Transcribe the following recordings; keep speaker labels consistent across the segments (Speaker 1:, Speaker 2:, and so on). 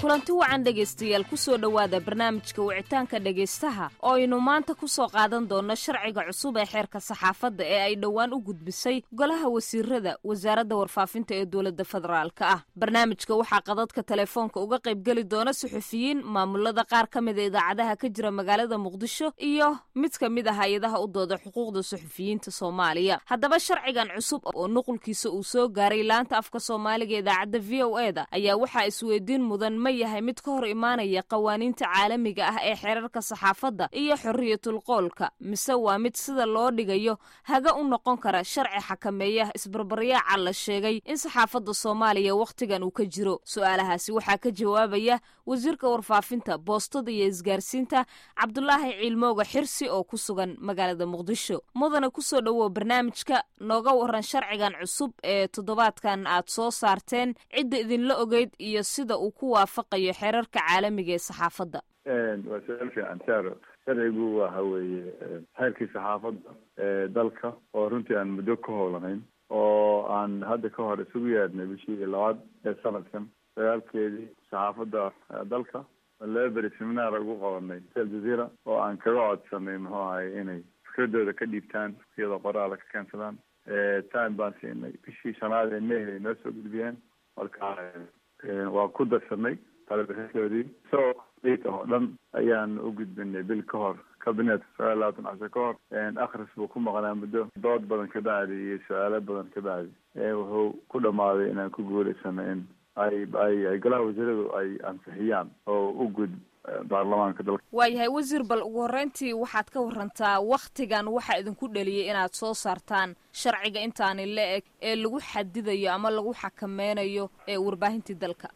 Speaker 1: kulanti wacan dhegaystayaal ku soo dhowaada barnaamijka wicitaanka dhegaystaha oo aynu maanta ku soo qaadan doonno sharciga cusub ee xeerka saxaafadda ee ay dhowaan u gudbisay golaha wasiirada wasaaradda warfaafinta ee dowladda federaalka ah barnaamijka waxaa qadadka telefoonka uga qaybgeli doona suxufiyiin maamulada qaar ka mida idaacadaha ka jira magaalada muqdisho iyo mid ka mid ah hay-adaha u dooda xuquuqda suxufiyiinta soomaaliya haddaba sharcigan cusub oo nuqulkiisa uu soo gaaray laanta afka soomaaliga idaacadda v o e da ayaa waxaa isweydiin mudan ma yahay mid ka hor imaanaya qawaaniinta caalamiga ah ee xeerarka saxaafadda iyo xorriyatul qoolka mise waa mid sida loo dhigayo haga u noqon kara sharci xakameeya isbarbaryaaca la sheegay in saxaafadda soomaaliya wakhtigan uu ka jiro su-aalahaasi waxaa ka jawaabaya wasiirka warfaafinta boostada iyo isgaarsiinta cabdulaahi ciilmooga xirsi oo ku sugan magaalada muqdisho mudana kusoo dhowow barnaamijka nooga waran sharcigan cusub ee toddobaadkan aad soo saarteen cidda idinla ogeyd iyo sida uu ku waafaqayo xeerarka caalamiga ee saxaafadda
Speaker 2: waa su-aal fiican saaro sharcigu waxa weeye xeerkii saxaafadda ee dalka oo runtii aan muddo ka howlanayn oo aan hadda ka hor isugu yeedhnay bishii labaad ee sanadkan sagaalkeedii saxaafadda dalka laba beri seminaar ugu qabanay aljazeera oo aan kaga codsanay muxuu ahay inay fikradooda ka dhiibtaan iyadoo qoraala ka keensadaan time baan siinay bishii shanaad ee mehel ay noo soo gudbiyeen marka waa ku darsanay talabixintoodii isagoo oo dhan ayaan u gudbinay bil ka hor kabinetka sagaal labaatan casho ka hor akhris buu ku maqnaa muddo dood badan ka bacdi iyo su-aalo badan ka bacdi wuxuu ku dhamaaday inaan ku guulaysano in ay ay ay golaha wasiiradu ay ansixiyaan oo u gud baarlamaanka dalka
Speaker 1: waayahay wasiir bal ugu horreyntii waxaad ka warantaa wakhtigan waxaa idinku dheliyay inaad soo saartaan sharciga intaani la eg ee lagu xadidayo ama lagu xakameynayo ee warbaahintii dalka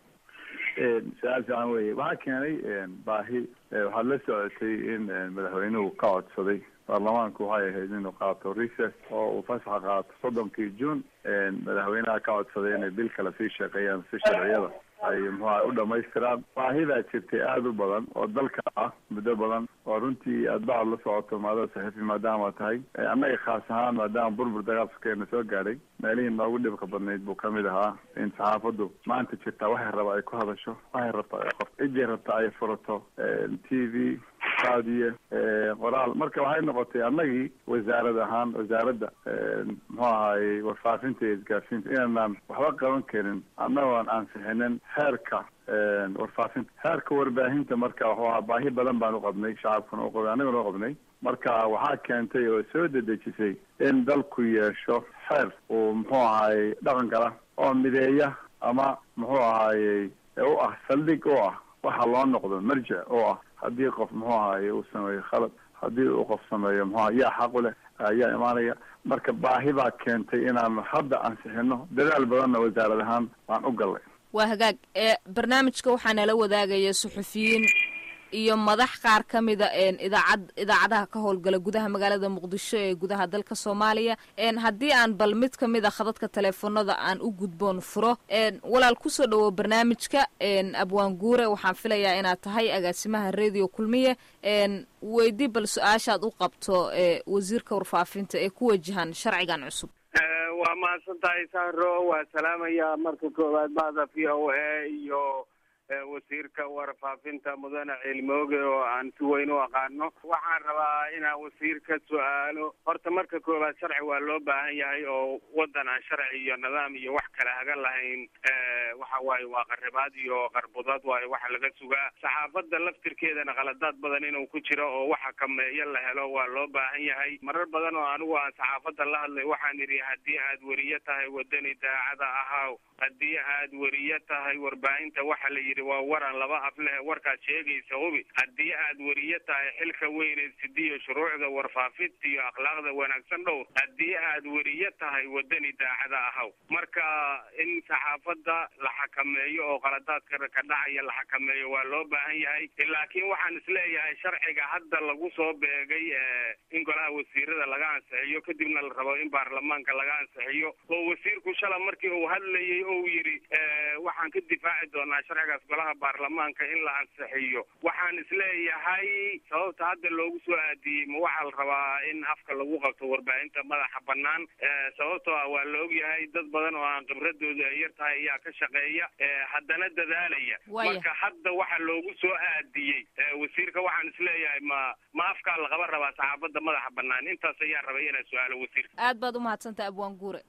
Speaker 2: su-aal fiican weye waxaa keenay baahi waxaad la socotay in madaxweynuhu ka codsaday baarlamaanku waxay ahayd inuu qaato recess oo uu fasaxa qaato soddonkii june madaxweynaha ka codsaday inay bil kale sii shaqeeyaan si sharciyada ay muxuaha u dhamaystiraan baahidaa jirtay aada u badan oo dalka ah muddo badan oo runtii aad bacad la socoto maadada saxiifi maadaama tahay annaga khaas ahaan maadaama burbur dagaalskeena soo gaadhay meelihii noogu dhibka badnayd buu kamid ahaa in saxaafaddu maanta jirtaa waxay raba ay ku hadasho waxay rabta ay qorto cijay rabta ay furato t v saadiye qoraal marka waxay noqotay annagii wasaarad ahaan wasaaradda muxuu ahaayey warfaafinta iyo isgaarsiinta inaanaan waxba qaban karin annagoo aan ansixinin xeerka warfaafinta xeerka warbaahinta marka wuxuu ahaa baahi badan baan u qabnay shacabkuna u qabnay annaguna u qabnay marka waxaa keentay oo soo dedejisay in dalku yeesho xeer uu muxuu ahaayey dhaqan gala oo mideeya ama muxuu ahaayey u ah saldhig u ah waxa loo noqdo marjic oo ah haddii qof muxuu ahaye uu sameeyo khalad haddii uu qof sameeyo muxua yaa xaqu leh ayaa imaanaya marka baahi baa keentay inaanu hadda ansixino dadaal badanna wasaarad ahaan aan u gallay
Speaker 1: waa hagaag ee barnaamijka waxaa nala wadaagaya suxufiyiin iyo madax qaar ka mida idaacad idaacadaha ka howlgala gudaha magaalada muqdisho ee gudaha dalka soomaaliya haddii aan bal mid ka mid a khadadka teleefonada aan u gudboon furo walaal kusoo dhawow barnaamijka abwaan guure waxaan filayaa inaad tahay agaasimaha radio kulmiye weydii bal su-aashaad u qabto wasiirka warfaafinta ee ku wajahan sharcigan cusub
Speaker 3: waa mahadsan tahay sahro waa salaamaya marka koowaad bahda v o a iyo wasiirka warfaafinta mudane cilmooge oo aan si weyn u aqaano waxaan rabaa inaan wasiirka su-aalo horta marka koowaad sharci waa loo baahan yahay oo waddan aan sharci iyo nidaam iyo wax kale haga lahayn waxa waaye waa qaribaad iyo qarbudad waayo waxa laga sugaa saxaafadda laftirkeedana qaladaad badan inuu ku jiro oo waxa kameeyo la helo waa loo baahan yahay marar badan oo anigu aan saxaafadda la hadlay waxaan idhi haddii aad weriye tahay wadani daacada ahaaw haddii aad weriye tahay warbaahinta waxa la yidhi waa waran laba af leh warkaad sheegaysa hubi haddii aad weriye tahay xilka weyneed sidiyo shuruucda warfaafinta iyo akhlaaqda wanaagsan dhowr haddii aad weriye tahay wadani daacada ahaw marka in saxaafadda la xakameeyo oo qaladaadka ka dhacaya la xakameeyo waa loo baahan yahay laakiin waxaan isleeyahay sharciga hadda lagu soo beegay in golaha wasiirada laga ansixiyo kadibna la rabo in baarlamaanka laga ansixiyo oo wasiirku shala markii uu hadlayay ou yidhi waxaan ka difaaci doonaa sharciga sharcigaas golaha baarlamaanka in la ansixiyo waxaan isleeyahay sababta hadda loogu soo aadiyey ma waxaa la rabaa in afka lagu qabto warbaahinta madaxa banaan sababtoo ah waa la ogyahay dad badan oo aan khibradooda ay yar tahay ayaa ka shaqeeya haddana dadaalaya marka hadda waxa loogu soo aadiyey wasiirka waxaan isleeyahay ma ma afkaa laqaba rabaa saxaafadda madaxa banaan intaas ayaa rabay inaan su-aalo wasiirka
Speaker 1: aad baad umahadsantaha abwaan guure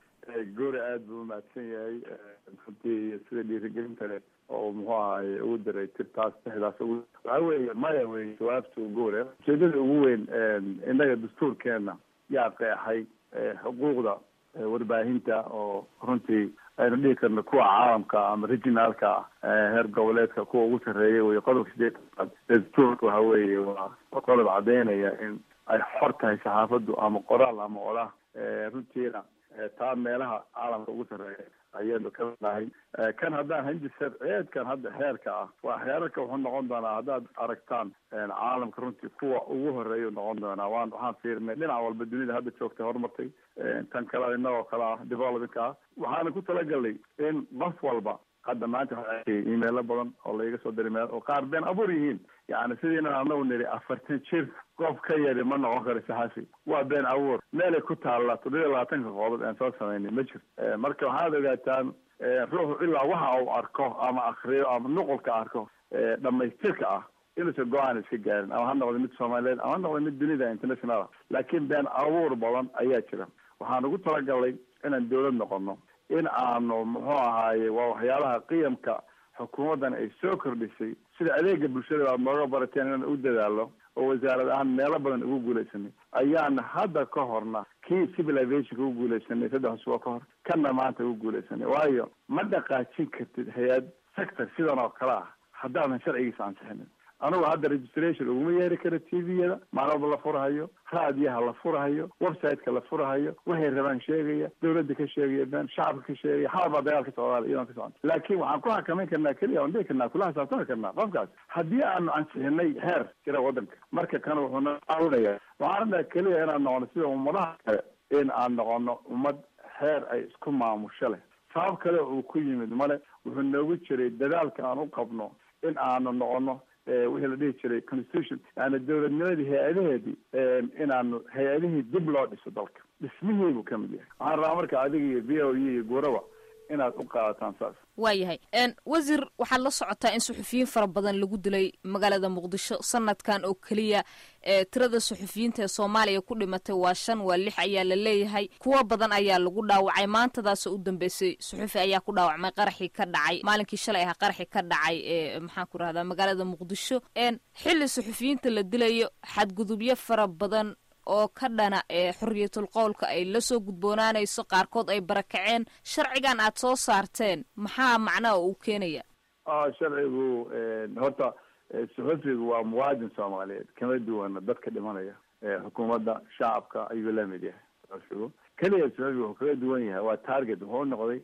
Speaker 2: guure aada buu umahadsan yahay runtii sida dhiirigelinta leh oo muxuu ahaye ugu daray tirtaas dexdaas ugu waxa weeye maya wey jawaabta guure ujeedada ugu weyn innaga dastuurkeena yaa qeexay xuquuqda warbaahinta oo runtii aynu dhihi karno kuwa caalamka ama regionaalka heer goboleedka kuwa ugu sarreeya wey qodobka sideed dastuurka waxa weeye waa qodob caddeynaya in ay xor tahay saxaafaddu ama qoraal ama olah runtiina taa meelaha caalamka ugu sarreeya ayaynu ka nahay kan haddaan hindi sharciyeedkan hadda heerka ah waa heerarka wuxuu noqon doonaa haddaad aragtaan caalamka runtii kuwa ugu horeeya noqon doonaa waan waxaan fiirnay dhinac walba dunida hadda joogtay horumartay tan kale inagoo kale ah developmentka ah waxaana ku talagalnay in qof walba hadda maanta waxaa arkay imeilo badan oo laiga soo diray meel oo qaar been abuur yihiin yani sidiina anagu nidhi afartan jir qof ka yari ma noqon karo saxafi waa been abuur meelay ku taalla toddobiya labaatanka qodob aan soo samaynay ma jirto marka waxaad ogaataan ruuxu ilaa waxa uu arko ama akriyo ama nuqulka arko dhamaystirka ah inuusan go-aan iska gaarin ama ha noqdo mid soomaaliyeed ama ha noqdo mid dunida international laakiin been abuur badan ayaa jira waxaan ugu talagalnay inaan dawlad noqono in aanu muxuu ahaaye waa waxyaalaha qiyamka xukuumaddan ay soo kordhisay sida adeega bulshada aad nooga barateen inaan u dadaalo oo wasaarad ahaan meelo badan ugu guulaysanay ayaana hadda ka horna kii civilizationka ugu guulaysanay saddex usbuuc ka hor kana maanta ugu guulaysanay waayo ma dhaqaajin kartid hay-ad sector sidan oo kale ah haddaadan sharcigiisa ansixinin anugu hadda registration uguma yeeri karo t v-yada maalin walba la furahayo raadiyaha la furahayo website-ka la furahayo waxay rabaan sheegaya dawladda ka sheegaya been shacabka ka sheegaya xaal baa dagaal ka socdaal iyadoon ka socon laakiin waxaan ku xakameyn karnaa keliya on dhihi karnaa kula xisaabtami karnaa qofkaas haddii aanu ansixinay heer jira waddanka marka kan wuxuu na caawinaya waxaan rabnaa keliya inaan noqono sida ummadaha kale in aan noqono ummad heer ay isku maamusho leh sabab kale uu ku yimid male wuxuu noogu jiray dadaalka aan u qabno in aanu noqono wixii la dhihi jiray constitution yani dawladnimadii hay-adaheedii inaanu hay-adihii dib loo dhiso dalka dhismihii buu ka mid yahay waxaan rabaa marka adiga iyo v o e iyo guuraba inaad u qaadataan saas
Speaker 1: waayahay wasiir waxaad la socotaa in suxufiyiin fara badan lagu dilay magaalada muqdisho sanadkan oo keliya tirada suxufiyiinta ee soomaaliya ku dhimatay waa shan waa lix ayaa la leeyahay kuwo badan ayaa lagu dhaawacay maantadaasoo u dambeysay suxufi ayaa ku dhaawacmay qaraxii ka dhacay maalinkii shalay ahaa qaraxii ka dhacay ee maxaan ku rahdaa magaalada muqdisho xilli suxufiyiinta la dilayo xadgudubyo fara badan oo ka dhana ee xorriyatul qowlka ay la soo gudboonaanayso qaarkood ay barakaceen sharcigan aad soo saarteen maxaa macnaha uu keenaya
Speaker 2: sharcigu horta suxufigu waa muwaadin soomaaliyeed kama duwana dadka dhimanaya xukuumadda shacabka ayuu la mid yahay suxufigu keliya suxufigu wuxuu kaga duwan yahay waa target wuxuu noqday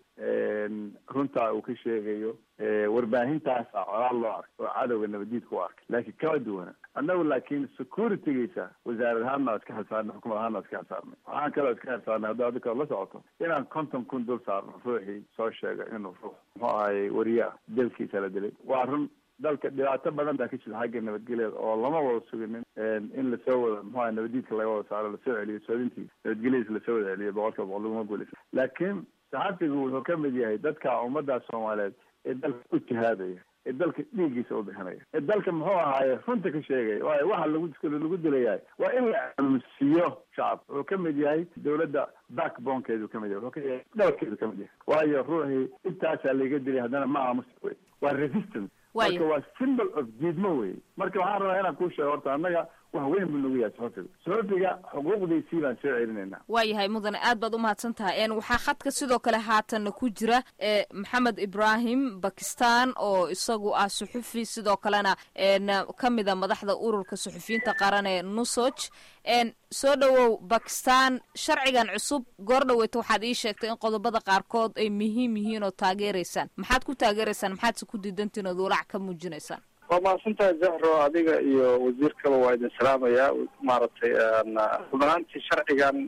Speaker 2: runtaa uu ka sheegayo warbaahintaasa colaal loo arkay oo cadowga nabadiidka u arkay laakiin kama duwana annagu laakiin securitygiisa wasaarad ahaanna iska xilsaarnay xukumad ahaanna iska xilsaarnay waxaan kaloo iska xilsaarnay hadda adika la socoto inaan konton kun dul saarno ruuxii soo sheegay inuu ruux muxuu ahayey wariyaa dalkiisa la dilay waa run dalka dhibaato badan baa ka jirta xagga nabadgelyeeda oo lama wada suginin in lasoo wada muxuu aha nabadiidka laga wada saaro lasoo celiyo soodintii nabadgelyadiisa lasoo wada celiyo boqolkiiba boqol laguma guulaysa laakiin saxafigu wuxuu ka mid yahay dadka ummadda soomaaliyeed ee dalka u jihaadaya ee dalka dhiiggiisa u bixinaya ee dalka muxuu ahaaye runta ka sheegaya waayo waxa lagu lagu dilayahay waa in la aaminsiiyo shacabka wuxuu ka mid yahay dawladda backbonekeedu ka mid yahay wuxuu ka yahay dhabarkeedu ka mid yahay waayo ruuxii intaasaa laga dilay haddana ma aamusi wey waa resistance marka waa symbol of diidmo wey marka waxaan rabaa inaan kuu sheego horta annaga wax weyn buu nagu yahay suxufiga suxufiga xuquuqdiisii baan soo celinaynaa
Speaker 1: waayahay mudane aad baad umahadsan tahay waxaa khadka sidoo kale haatanna ku jira maxamed ibrahim bakistan oo isagu ah suxufi sidoo kalena ka mida madaxda ururka suxufiyiinta qaran ee nusoj soo dhowow bakistan sharcigan cusub goor dhaweyta waxaad ii sheegtay in qodobada qaarkood ay muhiim yihiin oo taageeraysaan maxaad ku taageeraysaan maxaadse ku diidantiin ood walaac ka muujinaysaan
Speaker 4: waa mahadsantahay zahro adiga iyo wasiirkaba waa idin salaamayaa maaragtay rubanaantii sharcigan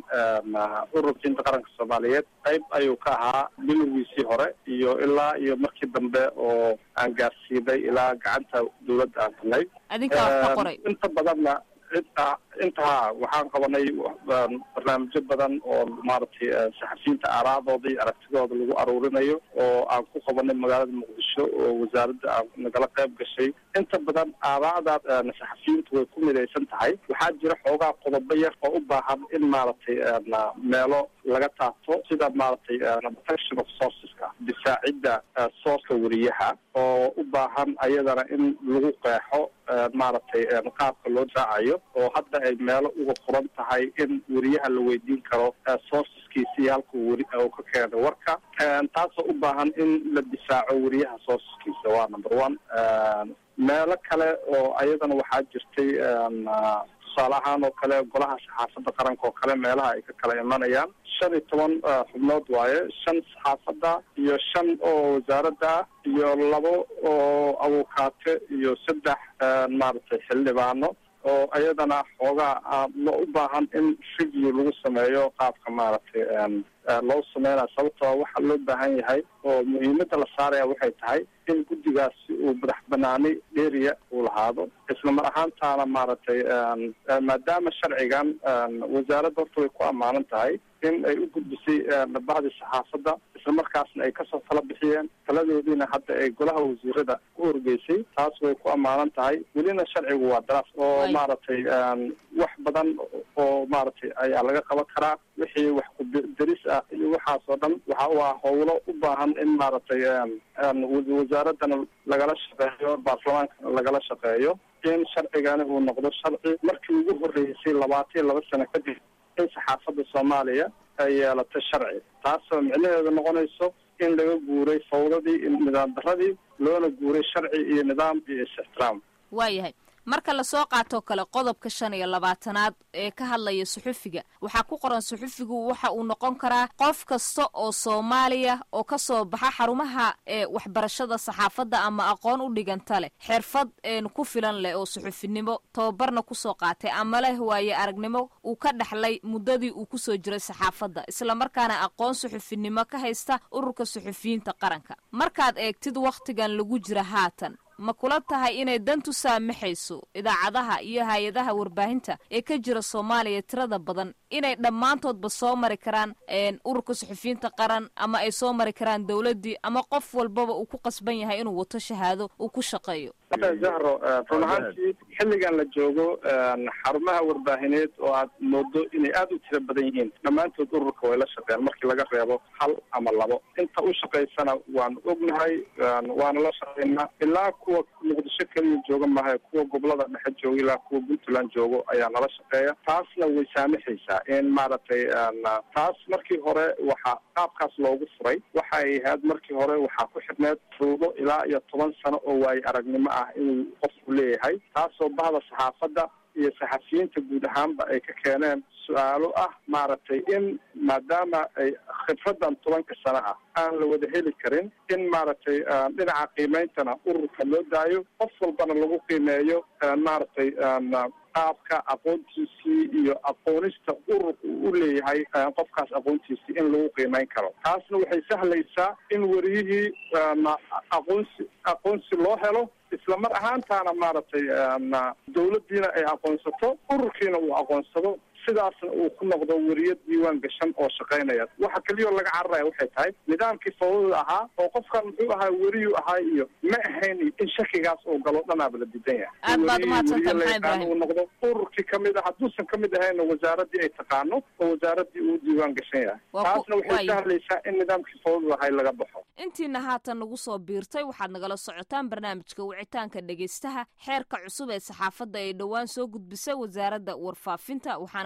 Speaker 4: ururka inta qaranka soomaaliyeed qayb ayuu ka ahaa bilowgiisii hore iyo ilaa iyo markii dambe oo aan gaarsiinay ilaa gacanta dawladda aan galnay
Speaker 1: adinkaa wax ka qoray
Speaker 4: inta badanna inta intaha waxaan qabanay barnaamijyo badan oo maaragtay saxafiyiinta aaraadooda iyo aragtidooda lagu aruurinayo oo aan ku qabanay magaalada muqdisho oo wasaaradda aan nagala qayb gashay inta badan aaraada saxafiyiintu way ku midaysan tahay waxaa jira xoogaa qodobo yar oo u baahan in maaragtay meelo laga taabto sida maaragtay protection of sourceska difaacidda sourceka weriyaha oo u baahan ayadana in lagu qeexo maaragtay qaabka loo difaacayo oo hadda ay meelo uga furan tahay in weriyaha la weydiin karo sourceskiisa iyo halkuu weri uu ka keenay warka taasoo u baahan in la difaaco weriyaha sourceskiisa waa number one meelo kale oo ayadana waxaa jirtay tusaale ahaan oo kale golaha saxaafadda qaranka oo kale meelaha ay ka kala imanayaan shan iyo toban xubnood waaye shan saxaafadda iyo shan oo wasaaradda ah iyo labo oo abukaate iyo saddex maaragtay xildhibaano oo ayadana xoogaa lo u baahan in review lagu sameeyo qaabka maaragtay loo sameynaya sababtoo waxaa loo baahan yahay oo muhiimadda la saaraya waxay tahay in guddigaasi uu madax banaani dheeriya uu lahaado isla mar ahaantaana maaragtay maadaama sharcigan wasaaradda horta way ku ammaanan tahay in ay u gudbisay bahdii saxaafadda isla markaasna ay kasoo tala bixiyeen taladoodiina hadda ay golaha wasiirada ku horgeysay taas way ku ammaanan tahay welina sharcigu waa daraas oo maaragtay wax badan oo maaragtay ayaa laga qaban karaa wixii wax kudaris ah iyo waxaas oo dhan waxa waa howlo u baahan in maaragtay wasaaradana lagala shaqeeyo baarlamaankana lagala shaqeeyo in sharcigani uu noqdo sharci markii ugu horreysay labaatan iyo laba sano kadib in saxaafadda soomaaliya ay yeelato sharci taasoo micnaheedu noqonayso in laga guuray fawdadii iyo nidaam daradii loona guuray sharci iyo nidaam iyo is-ixtiraam
Speaker 1: waayahay marka lasoo qaatoo kale qodobka shan iyo labaatanaad ee ka hadlaya suxufiga waxaa ku qoran suxufigu waxa uu noqon karaa qof kasta oo soomaaliya oo ka soo baxa xarumaha ee waxbarashada saxaafadda ama aqoon u dhiganta leh xirfad een ku filan leh oo suxufinimo tababarna kusoo qaatay ama leh waaye aragnimo uu ka dhexlay muddadii uu kusoo jiray saxaafadda islamarkaana aqoon suxufinimo ka haysta ururka suxufiyiinta qaranka markaad eegtid wakhtigan lagu jira haatan ma kula tahay inay dantu saamaxayso idaacadaha iyo hay-adaha warbaahinta ee ka jira soomaaliya tirada badan inay dhammaantoodba soo mari karaan ururka suxufiyiinta qaran ama ay soo mari karaan dowladdii ama qof walbaba uu ku qasban yahay inuu wato shahaado uu ku shaqeeyo
Speaker 4: zahro run ahaantii xilligan la joogo xarumaha warbaahineed oo aad moodo inay aada u tiro badan yihiin dhammaantood ururka way la shaqeeyaan markii laga reebo hal ama labo inta u shaqaysana waanu ognahay waana la shaqeynaa ilaa kuwa muqdisho keliya jooga maha kuwa gobolada dhexe jooga ilaa kuwa puntland joogo ayaa nala shaqeeya taasna way saamaxaysaa in maaragtay taas markii hore waxaa qaabkaas loogu furay waxay ahayd markii hore waxaa ku xidhneed ruudo ilaa iyo toban sano oo waaye aragnimo ah inuu qofku leeyahay taasoo bahda saxaafadda iyo saxafiyiinta guud ahaanba ay ka keeneen su-aalo ah maaragtay in maadaama ay khibradan tobanka sano ah aan la wada heli karin in maaragtay dhinaca qiimeyntana ururka loo daayo qof walbana lagu qiimeeyo maaragtay qaabka aqoontiisii iyo aqoonista ururka uu u leeyahay qofkaas aqoontiisii in lagu qiimeyn karo taasna waxay sahlaysaa in weriyihii aqoonsi aqoonsi loo helo isla mar ahaantaana maaragtay dawladdiina ay aqoonsato ururkiina uu aqoonsado sidaasna uu ku noqdo weriyo diiwaan gashan oo shaqaynaya waxa keliyao laga cararaya waxay tahay nidaamkii fawdada ahaa oo qofkan muxuu ahaa weriyuu ahaa iyo ma ahayn in shakigaas uu galo dhanaaba la diidan yahay
Speaker 1: aad baad umahadsantahay maxamed ibraahim
Speaker 4: uu noqdo ururkii kamid a hadduusan kamid ahayna wasaaradii ay taqaano oo wasaaradii uu diiwaan gashan yahay taasna waxay sahlaysaa in nidaamkii fawdada ahay laga baxo
Speaker 1: intiina haatan nagu soo biirtay waxaad nagala socotaan barnaamijka wicitaanka dhegaystaha xeerka cusub ee saxaafadda ay dhowaan soo gudbisay wasaaradda warfaafinta waxaana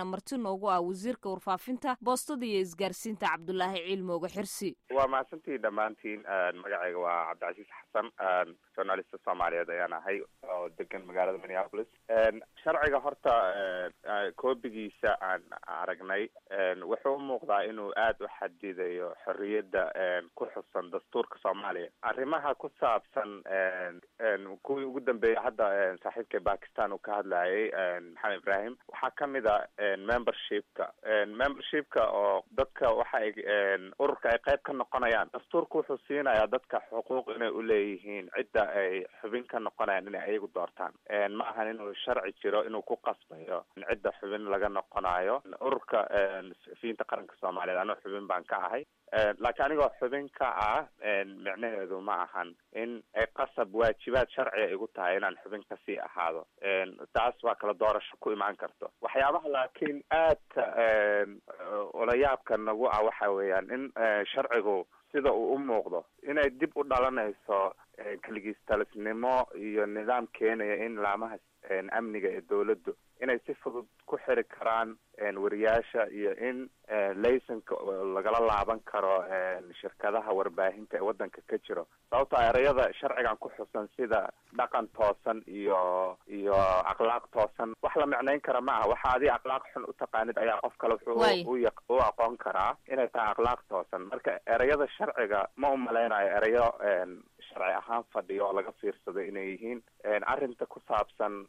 Speaker 1: waxaana marti noogu ah wasiirka warfaafinta boostada iyo isgaarsiinta cabdulaahi ciilmooga xirsi
Speaker 5: waa mahadsantihi dhammaantiin magacayga waa cabdicasiis xasan journalista soomaaliyeed ayaan ahay oo degan magaalada minneapolis sharciga horta koobigiisa aan aragnay wuxuu u muuqdaa inuu aada u xadidayo xorriyadda ku xusan dastuurka soomaaliya arrimaha ku saabsan kuwii ugu dambeeyay hadda saaxiibka bakistan uu ka hadlayay maxamed ibrahim waxaa kamid a membershipka membershipka oo dadka waxa ay ururka ay qayb ka noqonayaan dastuurka wuxuu siinayaa dadka xuquuq inay uleeyihiin cidda ay xubin ka noqonayaan inay ayagu doortaan ma ahan inuu sharci jiro inuu ku qasbayo cidda xubin laga noqonayo ururka suxufiyiinta qaranka soomaaliyeed anoo xubin baan ka ahay laakiin anigoo xubin ka ah micnaheedu ma ahan in ay qasab waajibaad sharciga igu tahay inaan xubin kasii ahaado taas waa kala doorasho ku imaan karto waxyaabaha laakiin aadka olayaabka nagu ah waxa weeyaan in sharcigu sida uu u muuqdo inay dib u dhalanayso kaligiistalisnimo iyo nidaam keenaya in laamaha amniga ee dawladdu inay si fudud ku xiri karaan wariyaasha iyo in laysanka lagala laaban karo shirkadaha warbaahinta ee waddanka ka jiro sababto erayada sharcigan ku xusan sida dhaqan toosan iyo iyo akhlaaq toosan wax la micnayn kara ma aha waxa adi akhlaaq xun u taqaanid ayaa qof kale wuxuu u aqoon karaa inay tahay akhlaaq toosan marka erayada sharciga ma u malaynayo erayo sharci ahaan fadhiyo oo laga fiirsaday inay yihiin arrinta ku saabsan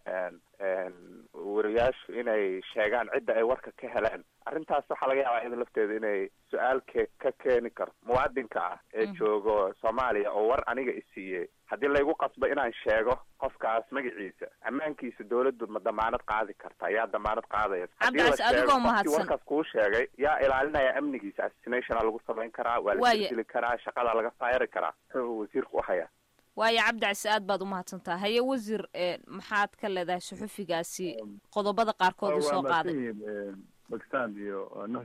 Speaker 5: wariyaashu inay sheegaan cidda ay warka ka heleen arrintaas waxaa laga yaabaa iyada lafteeda inay su-aal ke ka keeni karto muwaadinka ah ee joogo soomaaliya oo war aniga isiiyey haddii laygu qasbo inaan sheego qofkaas magaciisa ammaankiisa dawladdu ma damaanad qaadi karta yaa damaanad qaadaya haddii la sheego qofkii warkaas kuu sheegay yaa ilaalinaya amnigiisa assassinationa lagu samayn karaa waa la dili karaa shaqada laga faayari karaa wuxuu wasiirku uhaya
Speaker 1: waayo cabdicasi aad baad umahadsantaha haye wasiir maxaad ka leedahay suxufigaasi qodobada qaarkood usoo qaaday
Speaker 2: bakistan iyo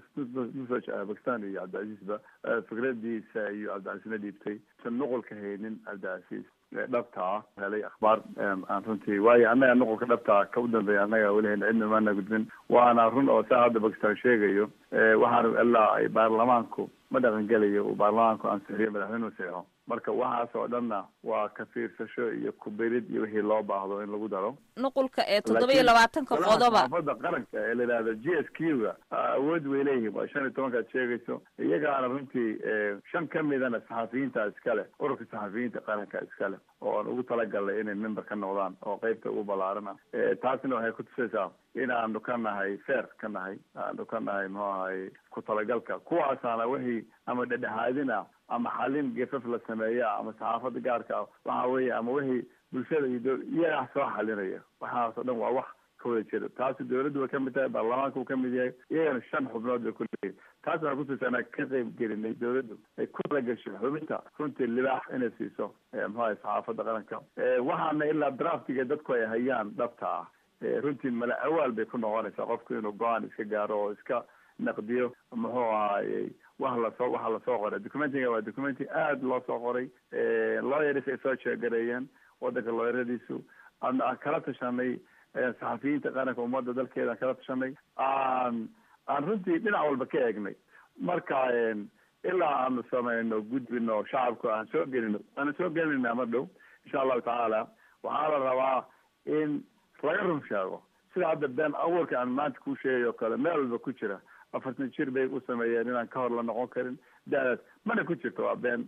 Speaker 2: nusaj bakistan iyo cabdicasiisba fikradiisa iyo cabdicasiisna dhiibtay san nuqolka haynin cabdicasiis dhabta ah helay akhbaar aan runtii waayo annaga nuqolka dhabtaa ka u dambeeya annaga weli hayna cidna maana gudbin waana run oo saa hadda bakistan sheegayo waxaan ilaa ay baarlamaanku ma dhaqangelayo uu baarlamaanku ansixiyo madaxweynuhu saxo marka waxaas oo dhanna waa ka fiirsasho iyo kubirid iyo wixii loo baahdo in lagu daro
Speaker 1: nuqulka ee toddoba iyo labaatanka qodoba
Speaker 2: xaafada qaranka ee la yidhahdo g s q ga awood way leeyihin waa shan iyo tobankaad sheegayso iyagaana runtii shan ka midana saxafiyiinta iskale ururka saxafiyiinta qaranka iskale oo aan ugu talagalnay inay member ka noqdaan oo qeybta ugu ballaaran ah taasina waxay kutusaysaa in aanu ka nahay fair ka nahay aanu ka nahay muxuu ahay ku talagalka kuwaasaana wixii ama dhedhexaadina ama xalin gefaf la sameeya ama saxaafada gaarka ah waxa weeye ama wixii bulshada iyo iyagaa soo xalinaya waxaasoo dhan waa wax ka wada jira taasi dawladdu way kamid tahay baarlamaanka uu kamid yahay iyagana shan xubnood bay kuleeyihin taas waxaa kutusa inaan ka qeyb gelinay dawladdu ay ku talagashay xubinta runtii libaax inay siiso muxuahay saxaafada qaranka waxaana ilaa draftiga dadku ay hayaan dhabta ah runtii mala awaal bay ku noqonaysaa qofku inuu go-aan iska gaaro oo iska naqdiyo muxuu ahaayey wax lasoo waxa lasoo qoray documentiga waa documenti aada loo soo qoray lawyers ay soo sheegareeyeen wadanka looyaradiisu aan kala tashanay saxafiyiinta qaranka ummadda dalkeeda aan kala tashanay aan aan runtii dhinac walba ka eegnay marka ilaa aanu samayno gudbino shacabka aan soo gelino aanu soo gelinayna ma dhow insha allahu tacaala waxaa la rabaa in laga run sheego sida hadda been abuurka aan maanta ku sheegay oo kale meel walba ku jira afartan jir bay u sameeyeen inaan ka hor la noqon karin da'daas mana ku jirto waa been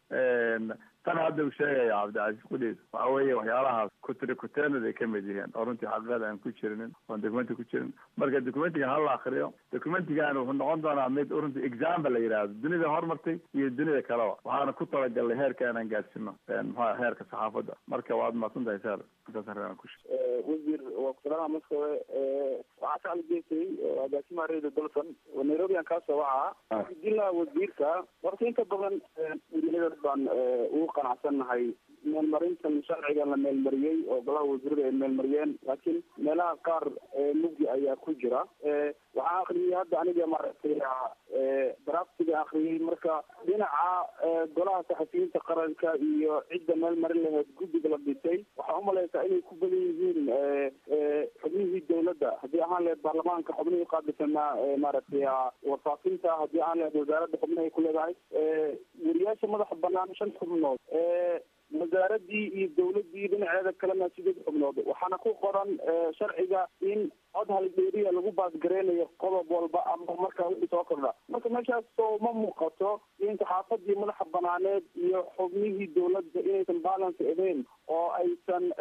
Speaker 2: tan hadda uu sheegaya cabdicasiis qudhiis waxa weeye waxyaalahaas kutiri kuteenad ay kamid yihiin oo runtii xaqiiqada aan ku jirinin oon documenti ku jirin marka documentiga hala akriyo documentigan wuxuu noqon doonaa mid runtii example la yidhaahdo dunida horumartay iyo dunida kaleba waxaana ku talagalnay heerka inaan gaarsino muxua heerka saxaafadda marka waad mahadsan tahay sar intaas arrin aan ku
Speaker 4: wasiir waa kusalama maskowe waxaa ka algeysay agaasimaha rayda dalson nairobi aan kaasoo wacaa dila wasiirka horta inta badan weriyadeed baan ugu qanacsannahay meelmarintan sharcigan la meelmariyey oo golaha wasiirada ay meelmariyeen laakiin meelaha qaar mugdi ayaa ku jira waxaa akriyay hadda aniga maaragtay draftiga akriyay marka dhinaca golaha saxafiyiinta qaranka iyo cidda meel marin laheyd guddiga la dhisay waxaa umalaysaa inay ku badan yihiin xubno
Speaker 6: xubnihii dowladda haddii ahaan lahayd baarlamaanka xubnihii uqaabilsanaa maaragtay warfaafinta haddii ahaan lahayd wasaaradda xubnahay ku leedahay weriyaasha madaxa banaan shan xubnood wasaaradii iyo dawladii dhinaceeda kalena sideed xubnood waxaana ku qoran sharciga in cod halbeeriya lagu baasgareynayo qodob walba ama markaa wixii soo kordha marka meeshaas soo ma muuqato in saxaafadii madaxa banaaneed iyo xubnihii dawladda inaysan balance ahayn oo aysan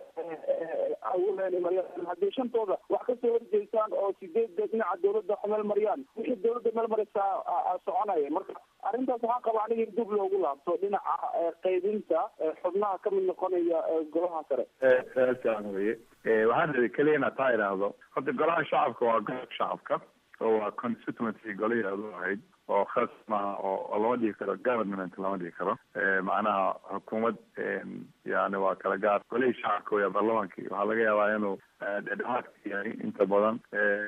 Speaker 6: haddii shantooda wax kasoo horjeystaan oo sideedda dhinaca dawladda meel mariyaan wixii dawladda meel maraysaa soconaya marka arrintaas waxaa qaba aniga in dib loogu laabto dhinaca qaybinta xubnaha kamid noqonaya golaha sare
Speaker 2: saasaan weye waxaan rabay keliya inaad taa idhaahdo horta golaha shacabka waa golka shacabka oo waa constituency golaheedu ahayd oo khas maaha oo lama dhigi karo government lama dhigi karo macnaha xukuumad yani waa kala gaar golihii shacabka weya baarlamaankii waxaa laga yaabaa inuu dhedhexaadka yahay inta badan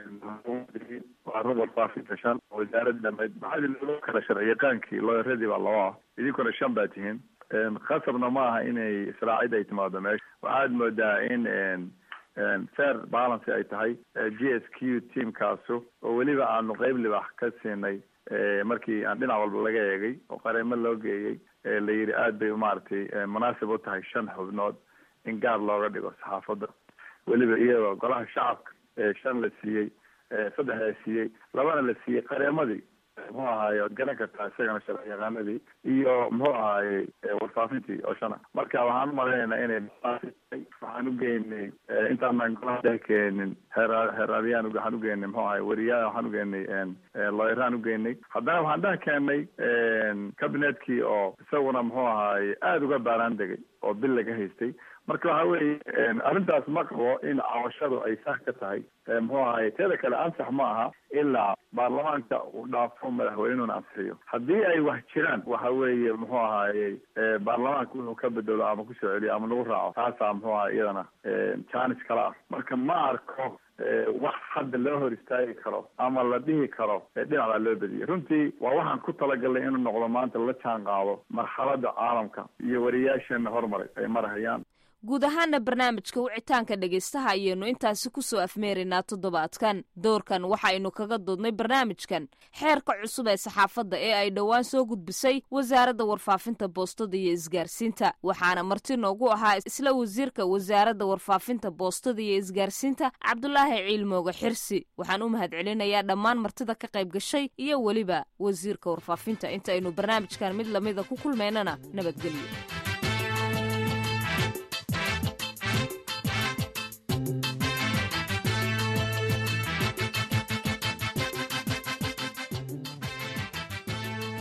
Speaker 2: waa rubal faafinta shan wasaaradda dhameyd maxaa loo kala sharci yaqaankii looyaradii baa loo ah idinkuna shan baa tihiin khasabna ma aha inay israacid ay timaado meesha waxaad moodaa in fair balance ay tahay g s q teamkaasu oo weliba aanu qeyb libax ka siinay markii aan dhinac walba laga eegay oo qareemo loo geeyey la yidhi aad bay maaragtay munaasib u tahay shan xubnood in gaar looga dhigo saxaafadda weliba iyadoo golaha shacabka shan la siiyey saddex la siiyey labana la siiyey qareemadii muxuu ahaaye waad garan kartaa isagana sharci yaqaanadii iyo muxuu ahaaye warfaafintii oo shana marka waxaan umalaynaynaa inay waxaan ugeynay intaanaan golaha dhex keenin heera heeraadiyaan waxaan ugeynay muxuu ahaye weriyaa waxaan ugeynay looyaraan ugeynay haddana waxaan dhex keenay cabinetkii oo isaguna muxuu ahaaye aada uga baaraan degay oo bil laga haystay marka waxa weeye arrintaas ma qabo in cawashadu ay sax ka tahay muxuu ahaye teeda kale ansax ma aha ilaa baarlamaanka uu dhaafo madaxweynuna ansixiyo haddii ay wax jiraan waxa weeye muxuu ahaaye baarlamaanka wuxuu ka bedelo ama kusoo celiyo ama lagu raaco taasaa muxuu ahay iyadana jaanis kala ah marka ma arko wax hadda loo hor istaagi karo ama la dhihi karo dhinacdaa loo bediyay runtii waa waxaan ku talagalnay inuu noqdo maanta la jaan qaado marxaladda caalamka iyo wariyaasheena hormaray ay marhayaan
Speaker 1: guud ahaana barnaamijka wicitaanka dhegaystaha ayaynu intaasi ku soo afmeeraynaa toddobaadkan doorkan waxaaynu kaga doodnay barnaamijkan xeerka cusub ee saxaafadda ee ay dhowaan soo gudbisay wasaaradda warfaafinta boostada iyo isgaarsiinta waxaana marti noogu ahaa isla wasiirka wasaaradda warfaafinta boostada iyo isgaarsiinta cabdulaahi ciilmooga xirsi waxaan u mahad celinayaa dhammaan martida ka qayb gashay iyo weliba wasiirka warfaafinta intaaynu barnaamijkan mid lamida ku kulmaynana nabadgelyo